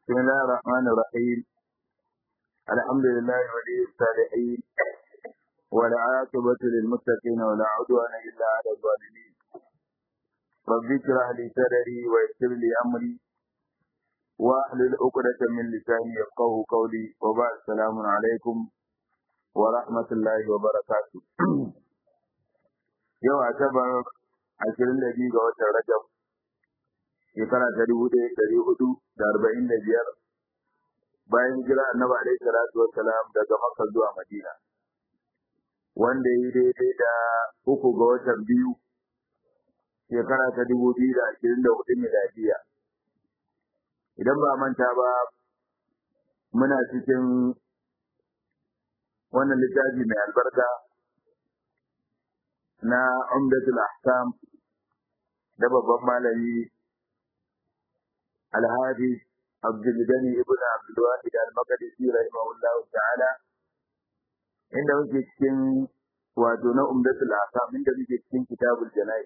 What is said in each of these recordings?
بسم الله الرحمن الرحيم الحمد لله ولي الصالحين والعاقبة للمتقين ولا عدوان إلا على الظالمين رب اشرح لي صدري ويسر لي أمري واحلل عقدة من لساني يفقه قولي وبعد السلام عليكم ورحمة الله وبركاته يوم أعتبر عشرين دقيقة وتر رجب shekara ta dubu ɗaya ɗari hudu da arba'in da biyar bayan jira annabi alaihi salatu wassalam daga makka zuwa madina wanda ya yi daidai da uku ga watan biyu shekara ta dubu biyu da ashirin da hudu miladiya idan ba manta ba muna cikin wannan littafi mai albarka na umdatul ahkam da babban malami الهادي عبد الغني ابن عبد الواحد المقدسي رحمه الله تعالى inda muke cikin wato na umdatul ahkam inda muke cikin kitabul janayi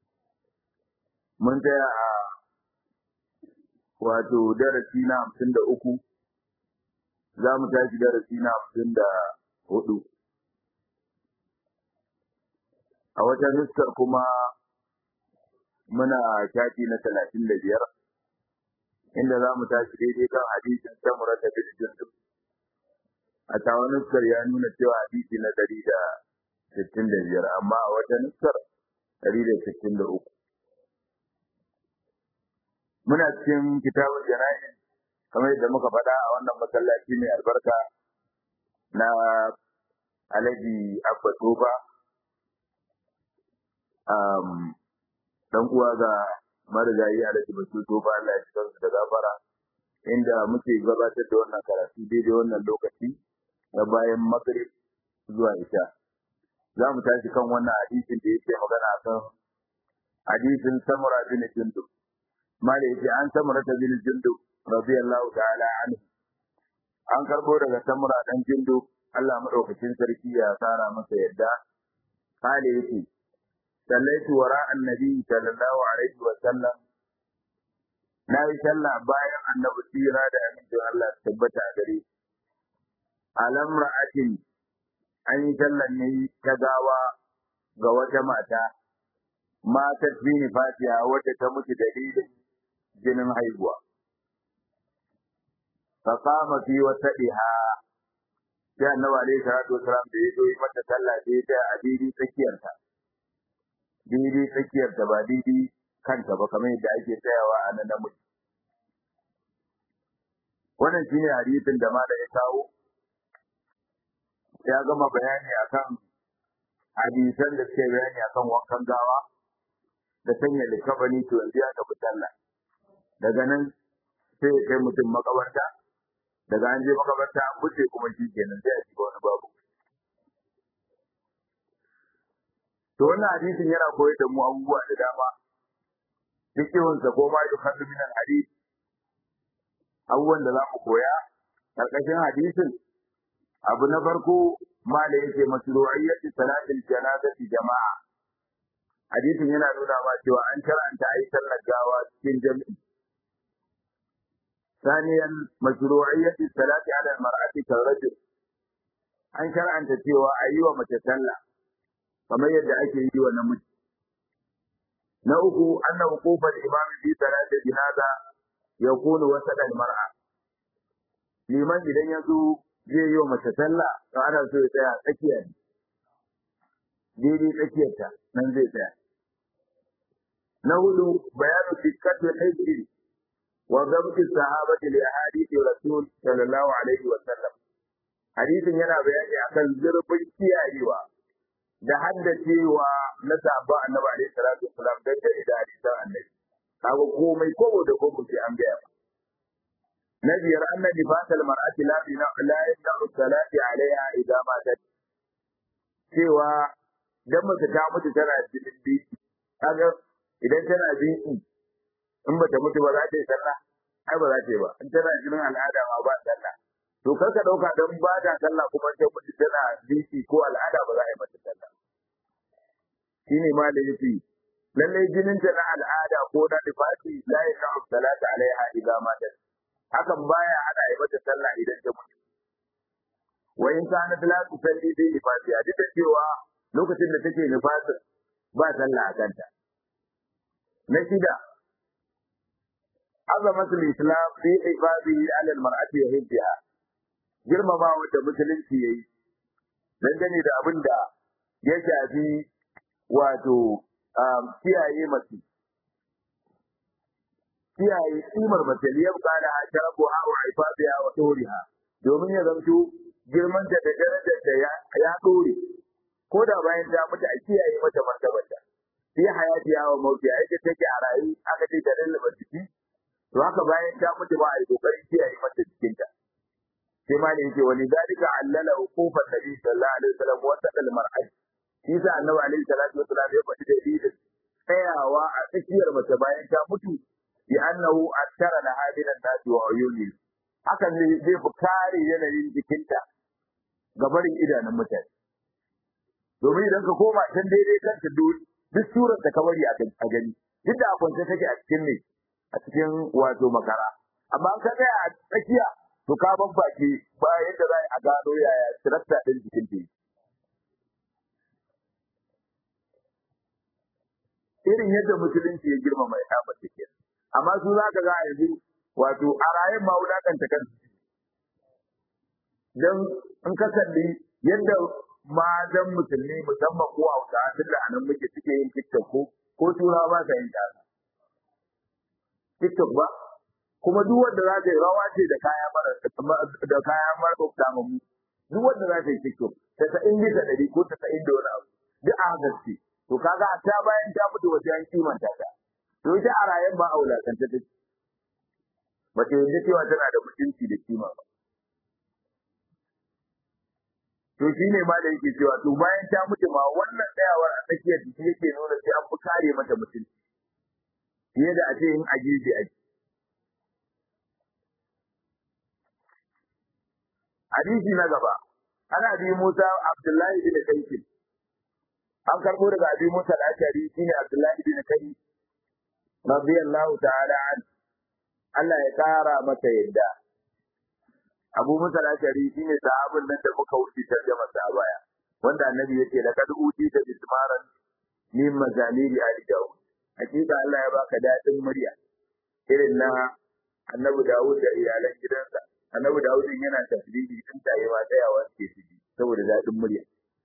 mun tsaya a wato darasi na hamsin da uku za mu tashi darasi na hamsin da hudu a wata nuskar kuma muna shafi na talatin da biyar inda za mu tashi daidai kan hadisin samura da bin jundub a tawa nuskar ya nuna cewa hadisi na ɗari da sittin da biyar amma a wata nuskar ɗari da sittin da uku muna cikin kitabun jana'i kamar yadda muka faɗa a wannan masallaci mai albarka na alhaji abba toba dan uwa ga marigayi alhaji basu to ba Allah ya cikin da gafara inda muke gabatar da wannan karatu daidai wannan lokaci na bayan maghrib zuwa isha za mu tashi kan wannan hadisin da yake magana kan hadisin samura bin jundub mala yake an samura ta bin jundub radiyallahu ta'ala anhu an karbo daga samura dan jundub Allah madaukakin sarki ya tsara masa yadda kale yake صليت وراء النبي صلى الله عليه وسلم na yi sallah bayan annabi tsira da amincin Allah tabbata a gare alam ra'atin an yi sallan ne ta gawa ga wata mata matar bini fatiha wadda ta mutu dalilin jinin haihuwa fa qama fi wasadiha sai annabi alaihi salatu wasalam da ya zo yi mata sallah sai ta a daidai tsakiyarta daidai tsakiyar da ba daidai kanta ba kamar yadda ake tsayawa a nan namiji. Wannan shi ne hadisin da ma da ya kawo, ya gama bayani akan hadisan da suke bayani akan wankan gawa da sanya likabani to yanzu ya tafi sallah. Daga nan sai ya kai mutum makabarta, daga an je makabarta an wuce kuma shi kenan sai a shiga wani babu. To wannan hadisin yana koyar da mu abubuwa da dama. Fikihunsa ko ma yukhaddu min al-hadith abubuwan da za mu koya karkashin hadisin abu na farko ma da yake masru'iyyati salatil janazati jama'a. Hadisin yana nuna ma cewa an karanta ayi sallar gawa cikin jami'i. ثانيا مشروعية الصلاة على المرأة كالرجل an shar'anta cewa a yi wa mace sallah kamar yadda ake yi wa namiji. Na uku, anna hukumar imami fi salati jinaza ya kunu wasa da mar'a. Liman idan ya zo zai yi wa mace sallah, to ana so ya tsaya tsakiya ne. Daidai tsakiyarta nan zai tsaya. Na hudu, bayanu dikkatul hijri wa gamti sahabati li ahadithi rasul sallallahu alaihi wa sallam. Hadisin yana bayani akan zurfin kiyayewa da haddacewa na sahaba annabi alaihi salatu wasalam dan da hadisan annabi kaga komai kobo da kobo sai an gaya na biyar anna nifasal mar'ati la bina la yasau salati alaiha idza matat cewa dan mace ta mutu tana cikin biki kaga idan tana biki in bata mutu ba za ta yi sallah ai ba za ta yi ba in tana jinin al'ada ma ba sallah to kar ka dauka dan ba ta sallah kuma ta mutu tana biki ko al'ada ba za a yi mata sallah shine ma da yace lalle jinin ta na al'ada ko na nifasi la yasau salati alaiha idza matat hakan baya ana yi mata sallah idan ta mutu wa in kana la tusalli bi nifasiha duk da cewa lokacin da take nifasin ba sallah a kanta na shida azamatul islam fi ibadihi ala almar'ati wa hibbiha girmama wanda musulunci yayi dangane da abin da ya shafi wato kiyaye mace kiyaye kimar mace liyar kana a sharafu ha wa ifabiha wa toriha domin ya zamto girman ta da darajar da ya dore ko da bayan ta mutu a kiyaye mata martabarta fi hayati ya wa mauti a yake take a rayu aka ce da lallaba jiki to haka bayan ta mutu ba a yi kokarin kiyaye mata jikinta sai ma ne yake wani dalika allala uqufan nabi sallallahu alaihi wasallam wa sadal mar'at shi sa annabi alaihi salatu wasallam ya faɗi dalilin tsayawa a tsakiyar mace bayan ta mutu bi annahu attara laha min an-nas wa uyuni hakan ne zai fi kare yanayin jikinta ga barin idanun mutane domin idan ka koma can daidai kanta duk surar da ka bari a gani duk da akwance take a cikin ne a cikin wato makara amma ka tsaya a tsakiya to ka babbake ba yadda za a gano yaya tirakta ɗin jikin ta irin yadda musulunci ya girmama ya kama take amma su za ka ga a yanzu wato a rayun ma wulakanta kansu don in ka kalli yadda matan musulmi musamman ko hausa tun da anan muke suke yin tiktok ko ko turawa ba sa yin tasa tiktok ba kuma duk wanda za ta yi rawa ce da kaya mara da kaya mara mu duk wanda za ta yi tiktok ta ta in bisa ɗari ko ta ta in da wani abu duk a haka ce to kaga a ta bayan ta mutu wajen an kimanta ta to ita a rayan ba a wulakanta ta ba ta yadda cewa tana da mutunci da kima ba to shi ne ma da yake cewa to bayan ta mutu ma wannan tsayawar a tsakiyar jiki yake nuna sai an fi kare mata mutunci fiye da a ce in a gefe ake hadisi na gaba ana bi Musa Abdullahi bin Kayf an karbo daga abi Musa al-Ashari shine Abdullahi bin Kayf radiyallahu ta'ala an Allah ya kara masa yadda Abu Musa al-Ashari shine sahabin nan da muka wuce tarjuma sa a baya wanda annabi yake da kad uti da bismaran min mazamiri ali Dawud hakika Allah ya baka dadin murya irin na annabi Dawud da iyalan gidansa annabi Dawud yana tasbihi din tayi ma tsayawa ke ciki saboda dadin murya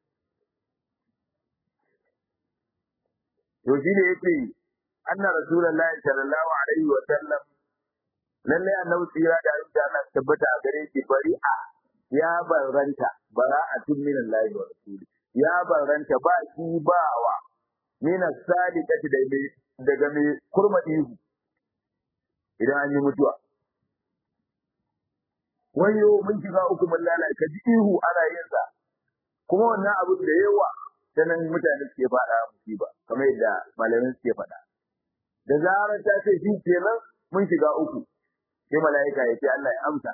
to shi ne yake anna rasulullahi sallallahu alaihi wa sallam lalle annabi tsira da abin da Allah tabbata a gare shi bari'a ya barranta bara'atun min Allah wa rasuli ya barranta ba shi bawa min as-sadiqati da daga mai kurma ihu idan an yi mutuwa wayo mun shiga uku mun lalata ji ihu ana yin sa kuma wannan abu da yawa sanan mutane suke faɗa musiba kamar yadda malamin suke faɗa da zarar ta ce shi kenan mun shiga uku sai mala'ika ya ce Allah ya amsa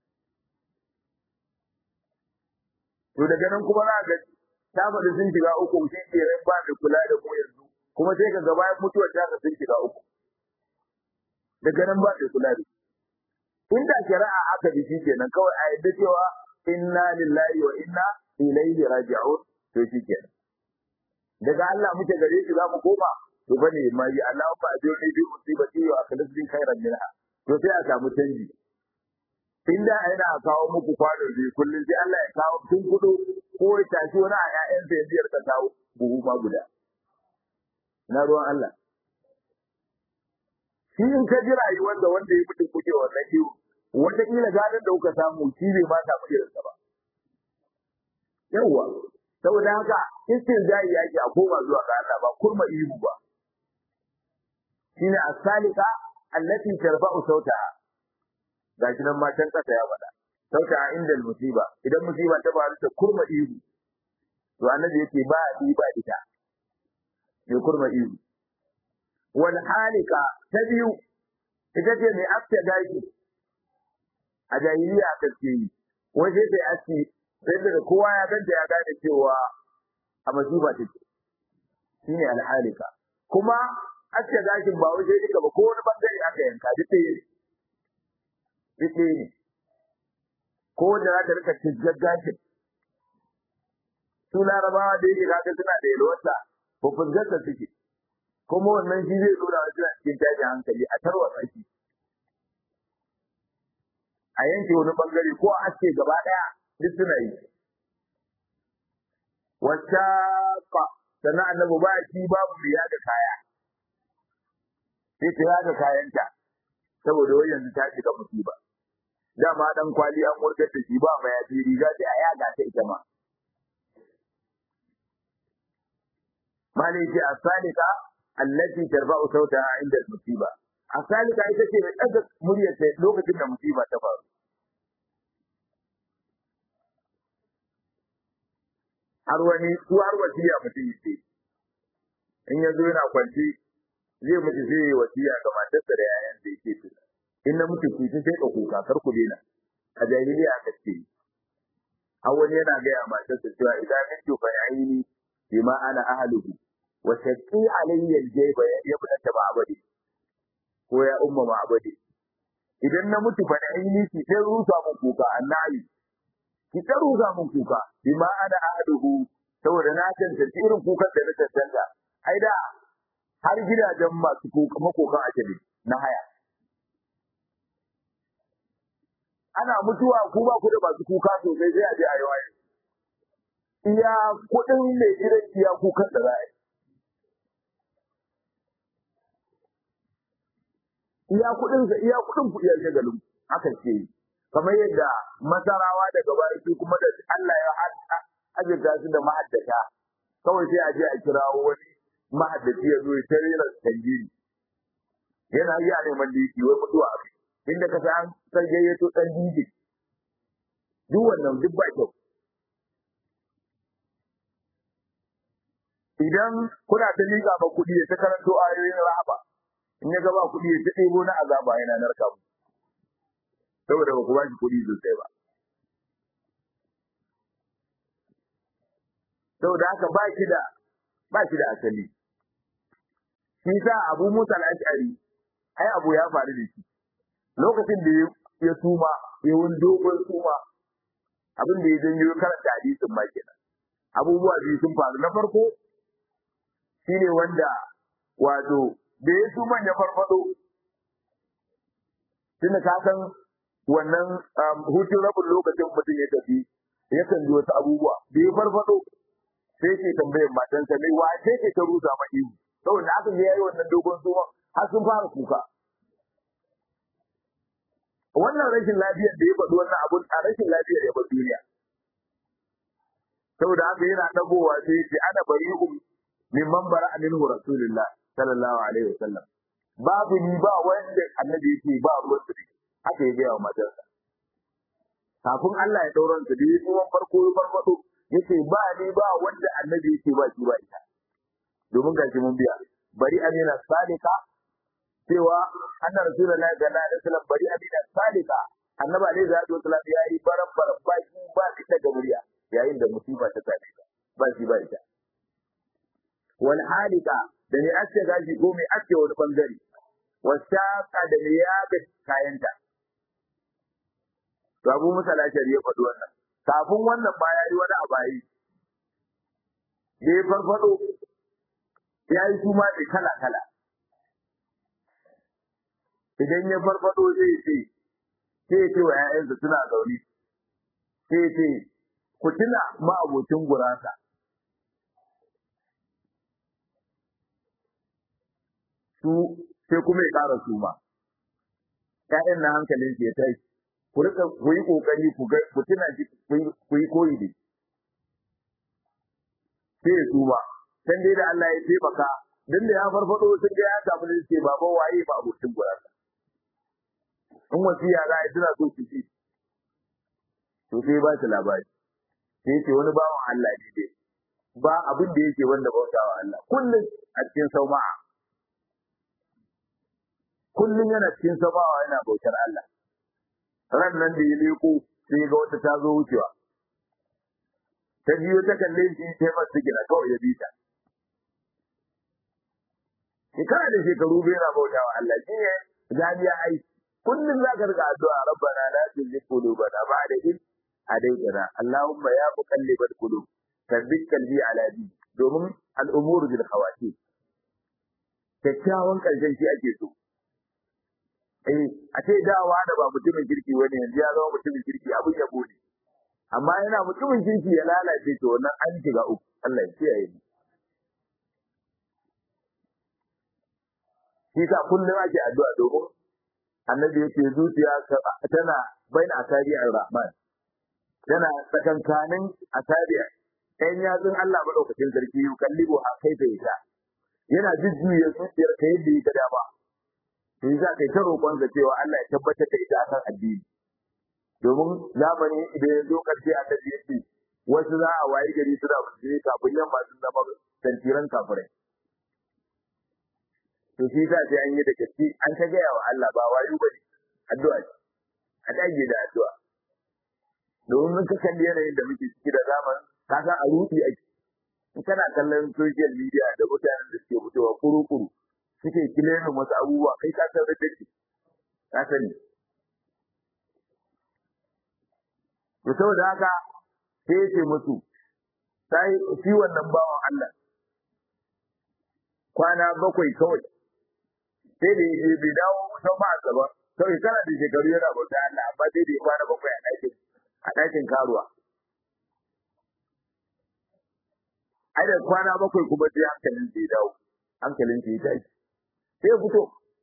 to daga nan kuma za ga ta faɗi sun shiga uku shi kenan ba da kula da mu yanzu kuma sai ka gaba mutuwar ta sun shiga uku daga nan ba da kula da inda shari'a aka bi shi kenan kawai a yadda cewa inna lillahi wa inna ilaihi raji'un to shi kenan daga Allah muke gare shi za mu koma to bane mai Allah fa ajurni bi musibati wa akhlifni khairan minha to sai a samu canji inda yana kawo muku kwano biyu kullum sai Allah ya kawo tun kudu ko ya tashi wani a ƴaƴan sa biyar ka kawo buhu ma guda na ruwan Allah shi in ka ji rayuwar da wanda ya mutu kuke wannan kiwo wataƙila gadon da kuka samu shi bai ma samu irinsa ba yawwa saboda haka istinja'i yake a koma zuwa ga Allah ba kurma ihu ba shine as-salika allati tarfa'u sautaha gashi nan matan kasa ya faɗa sautaha inda musiba idan musiba ta faru ta kurma ihu to annabi yake ba a ba ita ne kurma ihu wal halika ta biyu ita ce mai afta gashi a jahiliya ta ce yi waje sai aski sai daga kowa ya ganta ya gane cewa a masifa take shine alhalika kuma aske gashin ba waje duka ba ko wani bangare aka yanka duk da duk ɗaya ne ko wanda za ta rika cizgar gashin su larabawa da yake kaga suna da yalwarsa ko fusgarta suke kuma wannan shi zai nuna wa suna cikin tashin hankali a tarwatsa shi a yanke wani bangare ko a aske gaba ɗaya duk suna yi wacce sannan annabi ba shi babu riya da kaya sai ta yaga kayanta saboda wai yanzu ta shiga musiba dama dan kwali an murgar da shi ba ma ya riga sai a yaga ta ita ma malai ce asalika allati tarba'u sautaha inda musiba asalika ita ce mai ɗaga muryar ta lokacin da musiba ta faru har wani su har wasiya mutum yake in ya zo yana kwanci zai mutu zai yi wasiya ga matarsa da yayan da yake su in na mutu ku sai ka kuka kar ku daina a jahiliya aka ce har wani yana gaya matarsa cewa idan mintu fa aini bima ana ahluhu wa shaqi alayya aljayba ya fita ba abadi ko ya umma ma abadi idan na mutu fa aini ki sai rusa mun kuka annabi ki ta rusa mun kuka bima ana ahluhu saboda na tantance irin kukan da na tantance ai da har gidajen masu kuka makokan ajali na haya ana mutuwa ku ba ku da masu kuka sosai sai a je a yi waye iya kuɗin mai gidan iya kukan da za a yi iya kuɗin sa iya kuɗin ku iya shagalin haka ce kamar yadda masarawa daga baya su kuma da Allah ya ajirta su da ma'addata kawai sai a je a kirawo wani mahaddaci ya zo ya tare da tangiri yana yi a neman diki wai mutuwa a inda ka san san gayyato dan diki duk wannan duk ba kyau idan kuna ta liƙa ba kuɗi ya ta karanto ayoyin rahaba in ya gaba kuɗi ya ta ɗebo na azaba yana narka mu saboda ba ku ba shi kuɗi sosai ba saboda haka ba shi da ba shi da asali shi sa Abu Musa al-Ash'ari ai abu ya faru da shi lokacin da ya suma ya wani dogon suma abin da ya janyo karanta hadisin ma kenan abubuwa biyu sun faru na farko shine wanda wato da ya suman ya farfado tunda ka san wannan hutun rabin lokacin mutum ya tafi yakan ji wasu abubuwa da ya farfado sai ke tambayar matansa mai wace ce ta rusa ma ihu saboda aka ga yayi wannan dogon suma har sun fara kuka wannan rashin lafiyar da ya faɗi wannan abun a rashin lafiyar ya bar duniya saboda haka yana dagowa sai ce ana bari'um mimman bara minhu rasulullah sallallahu alaihi wasallam babu ni ba wanda annabi yake ba ruwan su haka ya gaya wa matarsa kafin Allah ya dauran su da yi tsohon farko ya farfado yace ba ni ba wanda annabi yake ba shi ba ita domin gashi mun biya bari amina salika cewa anna rasulullahi sallallahu alaihi wasallam bari amina salika annabi alaihi salatu wasallam ya yi baran baran ba shi ba shi ta gabriya yayin da musiba ta same ka ba shi ba ita wal halika da ne aske gashi ko mai aske wani bangare wasaka da ne ya ga kayanta to abu musa lashari ya faɗi wannan kafin wannan ba ya yi wani abayi da ya farfado ya yi su ne kala kala idan ya farfado zai ce sai ce wa ‘ya'yansa suna zaune sai ce ku tuna ma'abocin gurasa su sai kuma ya ƙara su ma ‘ya'yan na hankalin ya tashi ku rika ku yi kokari ku ga ku tuna shi ku yi koyi da sai ya tuba dan dai da Allah ya taimaka dan da ya farfado sun ga ya samu ne ce baba waye ba abokin gurasa in wasiya za a yi suna so su ci to sai ba su labari sai ce wani bawan Allah ne dai ba abin da yake wanda bautawa Allah kullum a cikin sauma'a kullum yana cikin sauma'a yana bautar Allah ran nan da ya leko sai ga wata ta zo wucewa ta biyo ta kalle shi sai masu gina kawai ya bi ta shekara da shekaru bai na bauta wa Allah shi ne jami'a ai kullum za ka riga addu'a rabbana la tuzigh qulubana ba'da idh hadaytana allahumma ya muqallibal qulub thabbit qalbi ala dinik domin al'umuru bil khawatim kyakkyawan karshen shi ake so eh a ce dawa da ba mutumin kirki wani yanzu ya zama mutumin kirki abin ya bude amma yana mutumin kirki ya lalace to wannan an shiga uku Allah ya kiyaye mu shi sa kullum ake addu'a domin annabi yake zuciya tana baina asari ar-rahman tana tsakankanin asari ɗan yatsun Allah madaukakin sarki yukallibu a kai ta ita yana jujjuya zuciyar ka yadda ya ga dama to za ka yi ta roƙon da cewa Allah ya tabbatar da ita akan addini domin zamani idan ya zo ƙarshe annabi yake wasu za a wayi gari suna musulmi kafin yamma sun zama tantiran kafirai to shi sa sai an yi da gaske an ta gaya wa Allah ba wayo ba ne addu'a ce a dage da addu'a domin mun ka kalli yanayin da muke ciki da zaman ka san a rufi ake in kana kallon social media da mutanen da suke fitowa kuru-kuru suke kilemin wasu abubuwa kai ka san da ke ka sani to saboda haka sai ya ce musu sai shi wannan bawan Allah kwana bakwai kawai sai da yaje bai dawo kusan ba a gaba kawai kana da shekaru yana bauta Allah amma sai da ya kwana bakwai a ɗakin a ɗakin karuwa ai da kwana bakwai kuma sai hankalin sai ya dawo hankalin sai ya tashi sai ya fito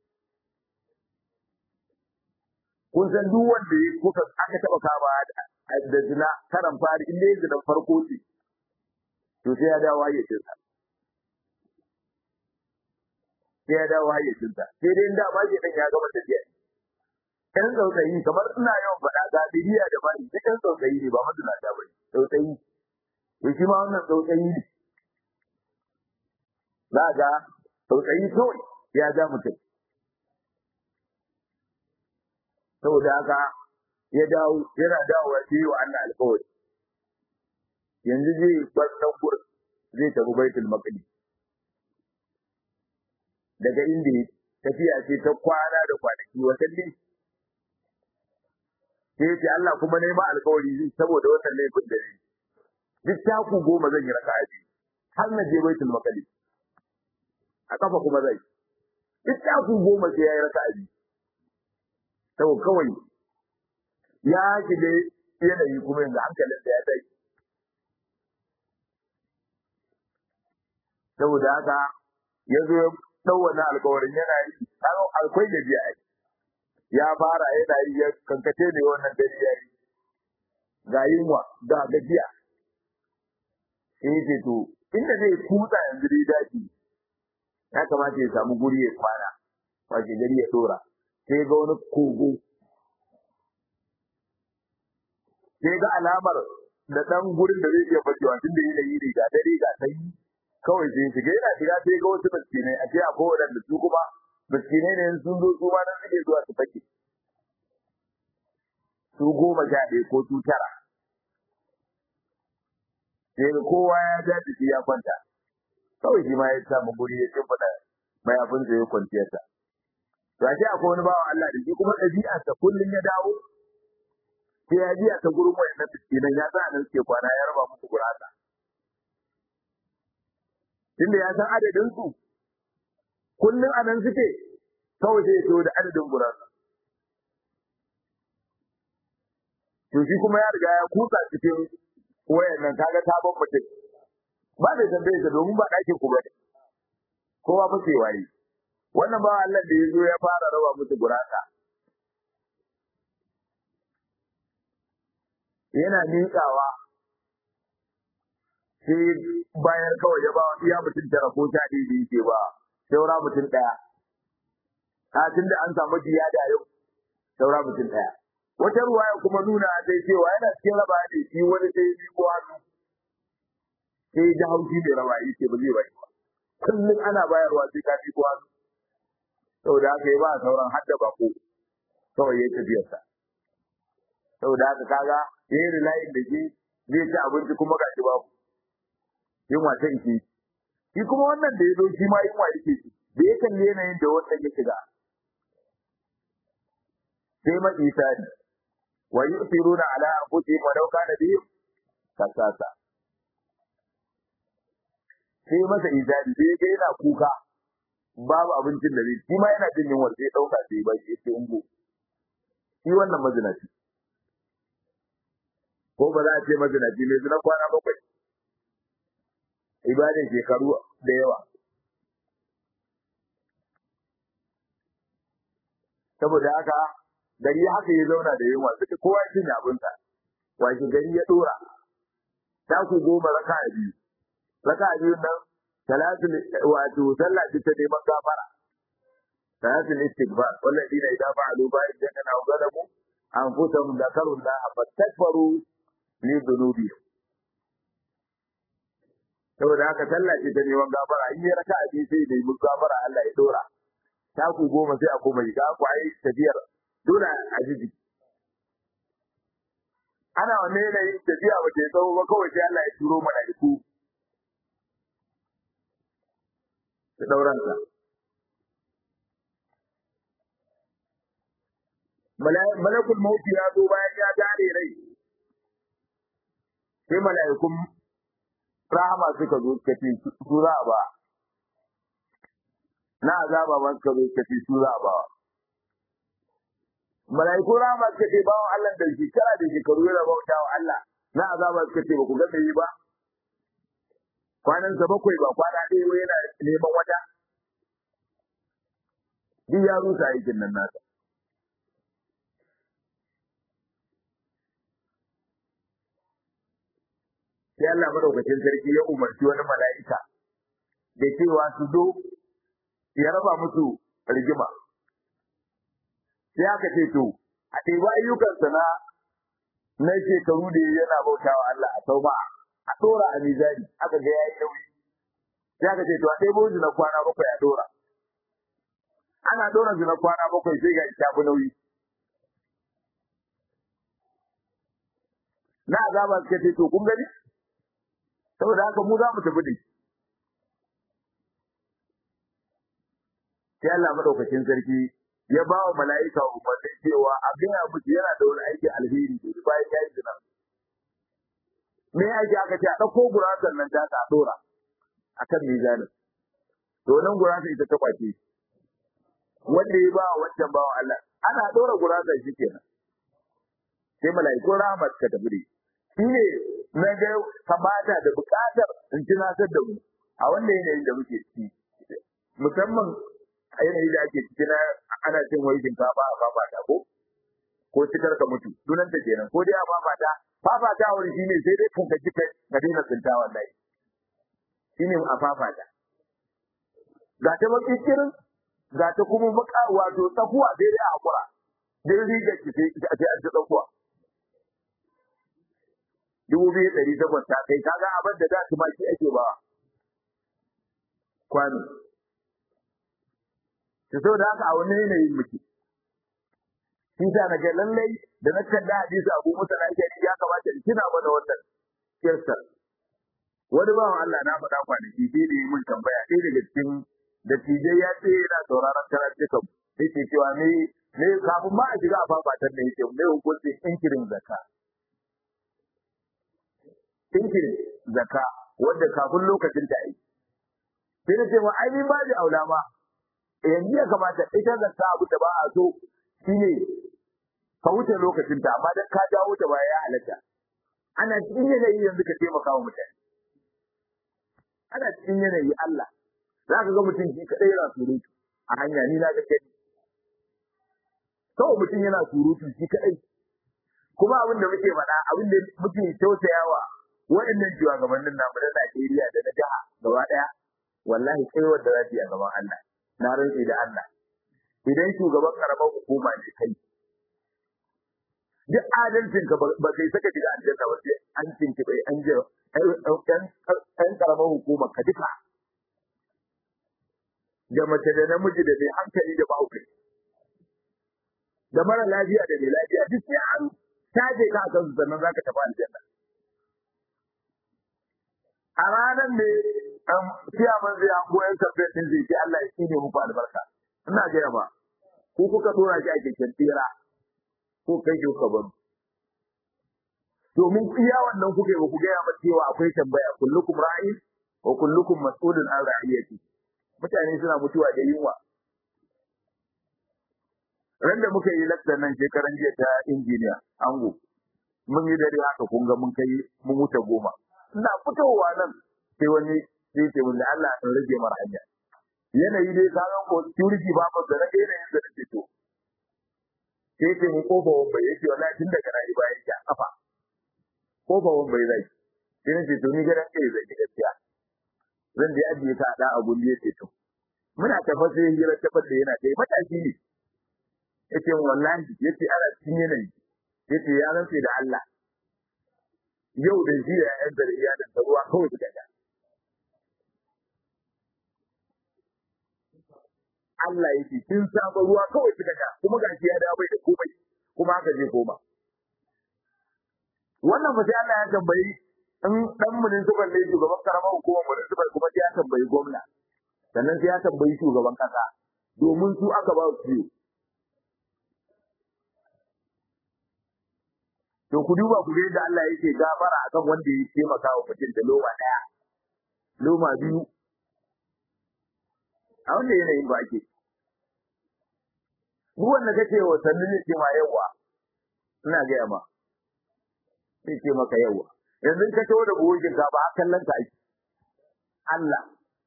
kun san duk wanda ya kuka aka taɓa kama da zina karan fari in dai zinan farko ce to sai ya dawo hayyacinsa sai ya dawo hayyacinsa sai dai da ba ke dan ya gama tafiya ɗan tsautsayi kamar ina yawan faɗa ga bidiya da bani duk ɗan tsautsayi ne ba maduna ta bane tsautsayi to shi ma wannan tsautsayi ne za ga tsautsayi kawai ya ja mutum saboda haka ya dawo yana dawowa sai wa Allah alƙawari yanzu zai bar nan gurin zai tafi baitul maqdis daga inda tafiya ce ta kwana da kwanaki watanni sai ce Allah kuma nema alƙawari zai saboda wannan laifin da ni duk taku goma zan yi raka'a biyu har na je baitul maqdis a kafa kuma zai duk taku goma sai ya yi raka'a biyu saboda kawai ya shiga yanayi kuma yanzu hankalin da ya tashi saboda haka ya zo ya ɗau wani alkawarin yana yi akwai da biya ya fara yana yi ya kankace ne wannan dare ya yi ga yunwa ga gajiya sai ya ce to inda zai kutsa yanzu dai daji ya kamata ya samu guri ya kwana wace gari ya dora sai ga wani kogo sai ga alamar da ɗan gurin da zai iya fakewa tun da yanayi ne ga dare ga sanyi kawai sai shiga yana shiga sai ga wasu miskinai a ce akwai waɗanda su kuma miskinai ne sun zo su ma nan suke zuwa su fake su goma sha ɗaya ko su tara sai ga kowa ya ja jiki ya kwanta kawai shi ma ya samu guri ya shimfiɗa mayafinsa ya kwanciyarsa to a ce akwai wani bawa Allah da shi kuma ɗabi'arsa kullum ya dawo sai ya ji a ta gurin wayannan miskinan ya sa nan suke kwana ya raba musu gurasa tunda ya san adadin su kullum a nan suke kawai sai ya da adadin gurasa to shi kuma ya riga ya kusa cikin wayan nan kaga sabon mutum ba da tambaye sa domin ba ɗakin ku bane kowa fa sai waye wannan ba Allah da ya zo ya fara raba musu gurasa yana miƙawa sai bayan kawai ya ba wa iya mutum tara ko sha ɗaya da yake ba saura mutum ɗaya a tun da an samu jiya da yau saura mutum ɗaya wata ruwaya kuma nuna sai cewa yana cikin raba ne shi wani sai yi ko hannu sai ji haushi mai raba yi ce ba zai bai ba kullum ana bayarwa sai ka fi ko hannu saboda haka ya ba sauran hadda bako kawai ya tafiyarsa saboda haka kaga ya yi rilayin da shi zai ci abinci kuma ga shi babu yunwa ta ike shi kuma wannan da ya zo shi ma yunwa yake ci da ya kalli yanayin da wannan ya shiga sai ma isani wa yusiruna ala anfusihim wa law kana bihim kasasa sai masa izari sai ga yana kuka babu abincin da zai shi ma yana jin yunwa sai dauka sai ba shi sai ungo shi wannan mazinaci ko ba za a ce mazinaci ne zina kwana bakwai ibadin shekaru da yawa saboda haka gari haka ya zauna da yunwa suka kowa ya cinye abinsa washe gari ya dora ta ku goma raka a biyu raka a biyun nan talatin wato sallah ce ta neman gafara talatin istighfar walladina idza fa'alu fa'idan aw zalamu anfusahum dhakaru Allah fastakbaru li dhunubihim saboda haka sallah ce ta neman gafara in ya raka a biyu sai da yi gafara Allah ya dora taku goma sai a koma shiga ku ai tafiyar dole a jiji ana wanne yanayin tafiya ba ta yi tsawo ba kawai sai Allah ya turo mala'iku da dauransa malakul mauti ya zo bayan ya gane rai sai mala'ikun rahama suka zo suka ce su za a ba na azaba ba suka zo suka ce su za a ba mala'iku rahama suka ce bawan Allah da shekara da shekaru yana bauta wa Allah na azaba suka ce ba ku ga yi ba kwanan sa bakwai ba kwana ɗaya wai yana neman wata duk ya rusa aikin nan nasa sai Allah madaukakin sarki ya umarci wani mala'ika da cewa su zo ya raba musu rigima sai aka ce to a ɗebi ayyukansa na na shekaru da yana bautawa Allah a tauba a ɗora a mizani aka ga yayi nauyi sai aka ce to a ɗebo na kwana bakwai a ɗora ana ɗora na kwana bakwai sai ga ta fi nauyi na azaba suka ce to kun gani saboda haka mu za mu tafi da sai Allah madaukakin sarki ya ba wa mala'ika umarni cewa a gaya musu yana da wani aiki alheri da bayan ya yi zina. Me aiki aka ce a ɗauko gurasar nan ta ta ɗora a kan mizanin. To nan gurasar ita ta kwace. Wanda ya ba wa wancan ba wa Allah. Ana ɗora gurasar shi kenan. Sai mala'ikun rahmat ka tafi da shi ne na ga kamata da buƙatar in tunatar da mu a wannan yanayin da muke ciki. Musamman a yanayi da ake ciki na ana cin wai shinkafa a fafata ko ko cikar ka mutu dunan ta kenan ko dai a fafata fafata wani shine sai dai kanka kika ka daina tsinta wallahi shine a fafata ga ta makikirin ga ta kuma maka wato tsakuwa sai dai a hakura dai riga ki sai a ce an ta tsakuwa dubu biyu ɗari takwas ta kai kaga abin da za su ma shi ake ba kwano ta so da haka a wani yanayin muke shi ta na ga lallai da na kalla hadisi abu musa na ke ya kamata in tuna mana wannan kirsa wani bawan Allah na faɗa kwanaki sai da yi mun tambaya ɗaya daga cikin dattijai ya ce yana sauraron karatukan yake cewa ne ne kafin ma a shiga a fafatar da yake ne hukuncin inkirin zakka inkirin zakka wanda kafin lokacin ta yi sai na ce ma ai ni ba da aula ma yanzu ya kamata ita zakka abu da ba a so shine ka wuce lokacin ta amma dan ka dawo ta baya ya halatta ana cikin yanayi yanzu ka taimaka wa mutane ana cikin yanayi Allah za ka ga mutum shi kadai yana surutu a hanya ni na ga kai kawai mutum yana surutu shi kadai kuma abin da muke faɗa abin da muke tausayawa waɗannan shugabannin namu na Najeriya da na jiha gaba ɗaya wallahi tsayuwar da za su yi a gaban Allah na rantsi da Allah idan shugaban karamar hukuma ne kai duk adalcin ka ba kai saka shiga aljanna ba sai an cinki bai an je ɗan karamar hukumar ka duka da mace da namiji da mai hankali da mahaukai da mara lafiya da mai lafiya duk sai an taje ka a kansu sannan za ka tafi aljanna a ranar ne ciyaman zai an goyon kamfen ɗin zai ce Allah ya tsine muku albarka ina gaya ba ko kuka dora shi a keken tsira ko kai ki ka baro domin iya wannan kuke ba ku gaya mata cewa akwai tambaya kullukum ra'in wa kullukum mas'ulun an ra'iyati mutane suna mutuwa da yunwa ran da muka yi lakcar nan shekaran jiya ta injiniya ango mun yi dare haka kun ga mun kai mun wuce goma ina fitowa nan sai wani sai ce mun da Allah in rage mara hanya yanayi dai ka ga ko security ba ba da rage yanayin da nake to sai ce mun kofa wanda yake wallahi tun daga rayu bayan ki a kafa kofa wanda zai sai nace to ni gidan kai zai gaskiya zan da ajiye ka da abun da yake to muna tafa sai hira tafa da yana kai mataki ne yace wallahi yace ana cikin yanayi yace ya rantse da Allah yau da shi ya yan da iyalin da ruwa kawai suka ga Allah yake kin saba ruwa kawai suka ga kuma gashi ya dawo bai da komai kuma haka je koma wannan fa sai Allah ya tambayi in dan municipal ne shugaban karamar hukumar municipal kuma sai ya tambayi gwamna sannan sai ya tambayi shugaban kasa domin su aka ba su to ku duba ku ga yadda Allah yake gafara akan wanda ya taimaka wa mutum da loma daya loma biyu a wanda yanayin ba ake duk wanda kake wa sannan ne ce ma yawa ina gaya ma sai ce maka yawa yanzu ka tawo da buhun shinkafa a kallon ka ake Allah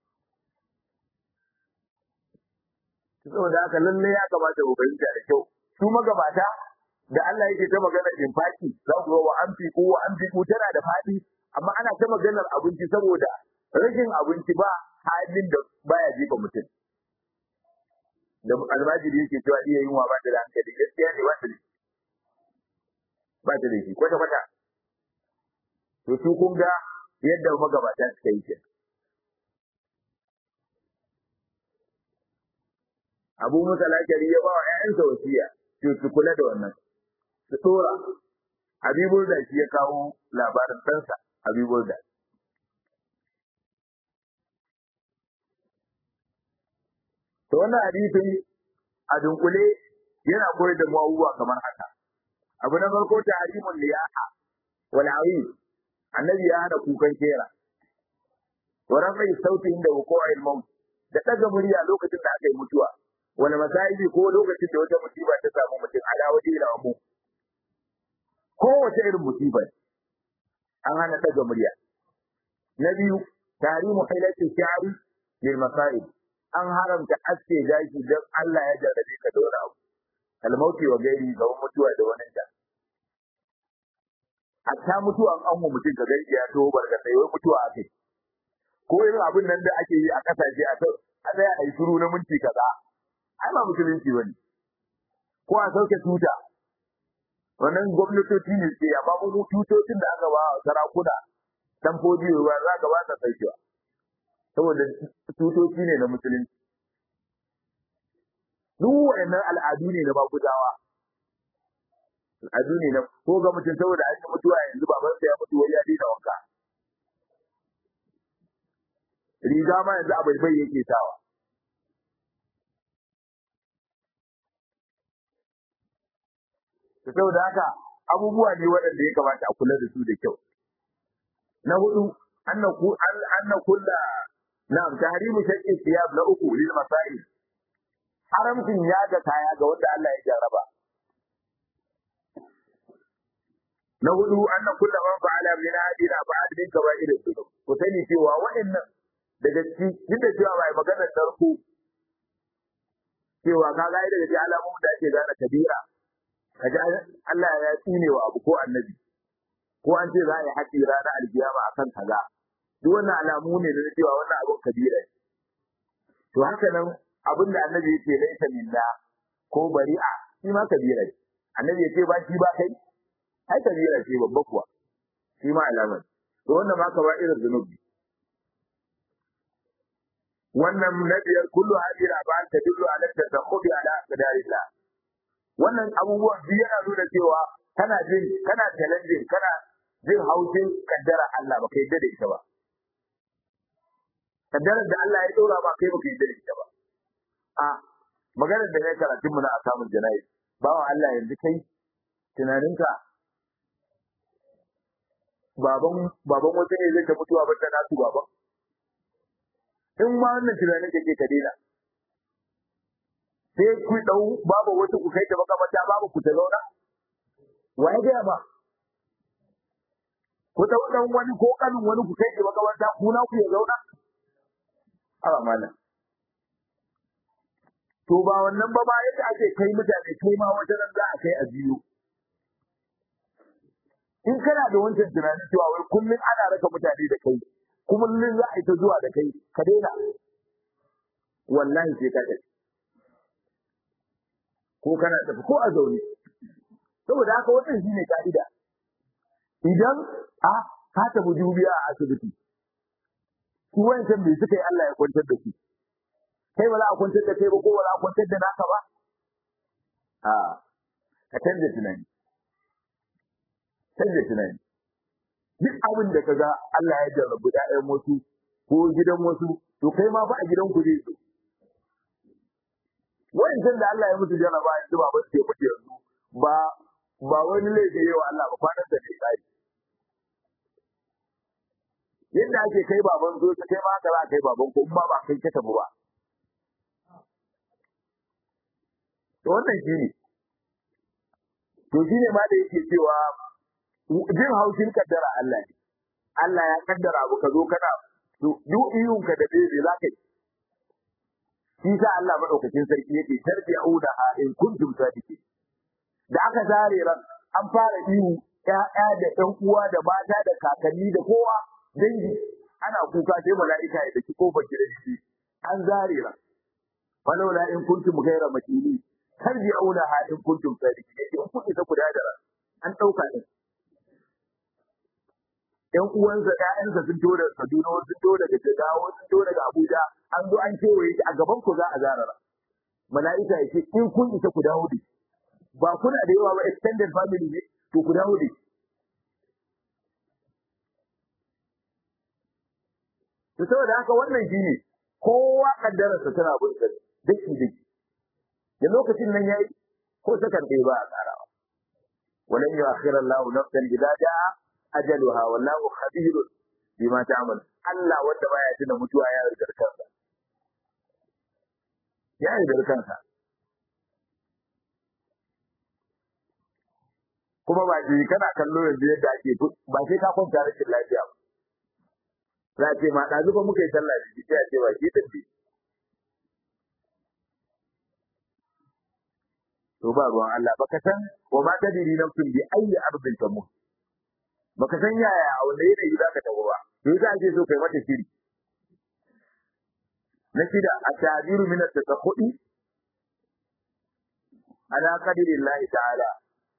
saboda haka lalle ya kamata ku fahimta da kyau su magabata da Allah yake ta maganar infaki za ku ga wa an ko wa an ko tana da fadi amma ana ta maganar abinci saboda rashin abinci ba halin da baya jefa mutum da almajiri yake cewa iya yin wa ba ta da hankali gaskiya ne ba ta da ba ta da shi kwata kwata to su kun ga yadda magabata suka yi kenan Abu Musa Lakari ya ba wa ‘ya'yansa wasiya, to su kula da wannan. su tsora Habibul da shi ya kawo labarin ɗansa Habibul da. To wannan hadisin a dunkule yana koyar da mu abubuwa kamar haka. Abu na farko ta harimun liyaha wal awin annabi ya hada kukan kera. Wa rafai sauti inda wuqu'il maut da ɗaga murya lokacin da aka yi mutuwa. Wani masayi ko lokacin da wata musiba ta samu mutum ala waje da mu kowace irin musibar an hana daga murya. Na biyu, tarimu hailati sha'ari lil masa'ib. An haramta aske gashi don Allah ya jarrabe ka da wani abu. Almauti wa gairi ga mutuwa da wani ta. Hatta mutuwa an mu mutum ka gaishe ya to barka sai wai mutuwa akai. Ko irin abin nan da ake yi a kasashe a a tsaya a yi shiru na minti kaza. Ai ba musulunci bane. Ko a sauke tuta wannan gwamnatoci ne ke amma mu tutocin da aka ba sarakuna tamfoji ruwa za ka ba ta saukewa saboda tutoci ne na musulunci duk wa'annan al'adu ne na bakudawa al'adu ne na ko ga mutum saboda an yi mutuwa yanzu baban sa ya mutu wai ya daina wanka riga ma yanzu a bai yake sawa saboda haka abubuwa ne waɗanda ya kamata a kula da su da kyau. Na hudu, anna kulla na'am tahrimu shaqqi thiyab na uku lil masail. Haramcin ya ga kaya ga wanda Allah ya jarraba. Na hudu, anna kulla man fa'ala min hadina fa'al min kaba'ir dhunub. Ku sani cewa waɗannan daga cikin duk da cewa bai magana tarko cewa ka ga daga cikin alamomin da ake gane kabira kaji Allah ya tsine wa abu ko annabi ko an ce za a yi haƙi ranar alkiyama akan kaza duk wannan alamu ne na cewa wannan abun kabira to haka nan abin da annabi yake laisa minna ko bari'a shi ma kabira ne annabi ya ce ba shi ba kai ai kabira ce babba kuwa shi ma alamar to wannan ma ka ba irin zunubi wannan na biyar kullu hadira ba ta dullu ala tadakhubi ala qadarillah wannan abubuwan biyu yana nuna cewa kana jin kana challenging kana jin haushin kaddara Allah ba kai da ita ba kaddarar da Allah ya dora ba kai ba kai da ita ba a maganar da kai karatun mu na asamun janayi bawa Allah yanzu kai tunaninka baban baban wata ne zai ta mutuwa ba ta nasu baban in ma wannan tunanin kake ka daina sai ku dau babu wata ku kai ta makamata babu ku ta zauna wa ya gaya ba ku dau dan wani ko kanin wani ku kai ta makamata ku na ku ya zauna a malam to ba wannan ba ba yadda ake kai mutane kai ma wata nan za a kai a biyu in kana da wancan tunanin cewa wai kullum ana raka mutane da kai kullum za a yi ta zuwa da kai ka daina wallahi sai ka tafi ko kana tafi ko a zaune saboda haka wannan shine ka'ida idan a ka tafi dubiya a asibiti su wancan bai suka yi Allah ya kwantar da su kai ba za a kwantar da kai ba ko ba za a kwantar da naka ba a ka canza tunani canza tunani duk abin da kaga Allah ya jarrabu ƴaƴan wasu ko gidan wasu to kai ma fa a gidan ku zai zo wancan da Allah ya musu jarraba yanzu ba ba sai mutu yanzu ba ba wani laifi yawa Allah ba kwanan da ne tsari yadda ake kai baban zo ta kai ma haka za a kai baban ko in ba ba kai ka tafi ba to wannan shi ne to shi ne ma da yake cewa jin haushin kaddara Allah ne Allah ya kaddara abu ka zo kana to duk iyun ka da bebe za ka yi shi sa Allah madaukakin sarki yake tarbi'una ha in kuntum sadiqin da aka zare ran an fara ihu ƴaƴa da ƴan uwa da mata da kakanni da kowa dangi ana kuka sai mala'ika ya daki kofar gidan shi an zare ran falaula in kuntum ghayra makini tarbi'una ha in kuntum sadiqin yake in kun isa ku da ran an dauka din ƴan uwansa ƴaƴansa sun to daga Kaduna sun to daga Jigawa sun to daga Abuja an zo an kewaye shi a gaban ku za a zarara mala'ika ya ce in kun isa ku dawo da ba kuna da yawa ba extended family ne to ku dawo da to saboda haka wannan shine kowa kaddararsa tana bin sa daki daki da lokacin nan yayi ko sakan ɗaya ba a tsarawa walan yu'akhkhira Allahu nafsan idza jaa ajaluha wallahu khabirun bima ta'mal Allah wanda baya tuna mutuwa ya riga kansa ya riga kansa kuma ba shi kana kallo yanzu yadda ake ba sai ka kwanta rashin lafiya ba za a ce ma ɗazu ba muka yi sallah da shi sai a ce ba shi tafi to ba ruwan Allah baka san wa ma tadiri nafsun bi ayyi ardin tamut baka san yaya a wanda yanayi za ka tafi ba to yasa ake so kai mata shiri na shida at-ta'biru min at-tasakhudi ala qadri Allah ta'ala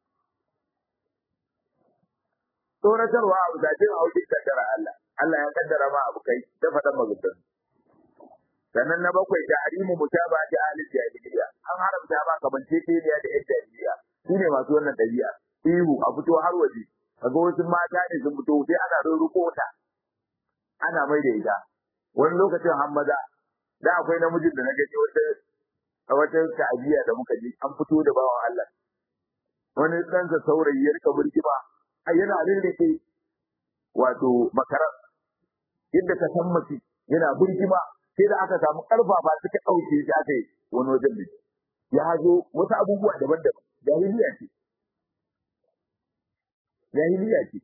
tsoratarwa abu da jin haushin kaddara Allah Allah ya kaddara ma abu kai ta faɗan magudan sannan na bakwai da harimu mutaba da ahli jahiliya an haramta ma kamance teliya da yan jahiliya su ne masu wannan ɗabi'a ihu a fito har waje kaga wasu mata ne sun fito sai ana rurruko ta ana mai da ita wani lokacin har maza da akwai namijin da na gani wata a wata ta'aziya da muka je an fito da bawan Allah wani ɗansa saurayi ya rika burgima a yana rirrike wato makarar yadda ka san mace yana burgima sai da aka samu ƙarfafa suka ɗauke shi aka yi wani wajen da ya hazo wasu abubuwa daban-daban jahiliya ce jahiliya ce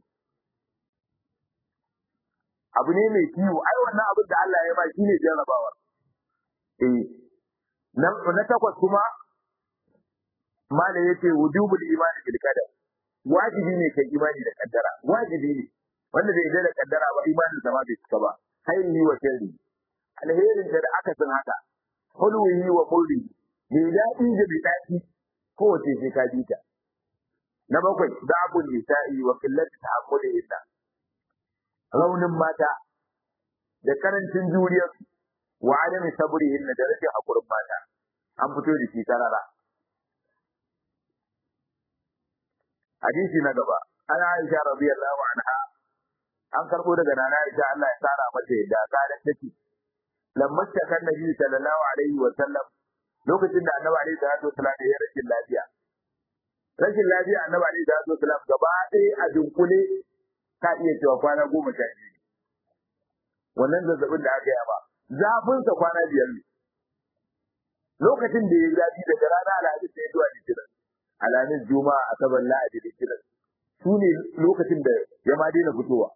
abu ne mai kiwo ai wannan abin da Allah ya ba shi ne jarrabawa eh na na takwas kuma mala yace wujubul imani bil qadar wajibi ne kai imani da kaddara wajibi ne wanda bai yarda da kaddara ba imanin sa ma bai cika ba hayri wa sirri alherin da aka san haka hulwi wa murri mai daɗi da bai daɗi kowace sai ka bi ta na bakwai da'abun nisa'i wa qillat ta'ammuli illa raunin mata da karancin juriyar wa adami sabrihin da rashin hakurin mata an fito da shi karara hadisi na gaba an Aisha radiyallahu anha an karbo daga nana Aisha Allah ya tsara mata yadda kadan take lamma kan nabi sallallahu alaihi wa sallam lokacin da annabi alaihi salatu wasallam ya rashin lafiya rashin lafiya annabi alaihi salatu wasalam gaba ɗaya a dunkule ka iya cewa kwana goma sha biyu wannan zazzabin da aka yi ba zafinsa kwana biyar ne lokacin da ya zafi daga rana alhamis sai zuwa litinin alhamis juma'a asabar lahadi litinin su ne lokacin da ya ma daina fitowa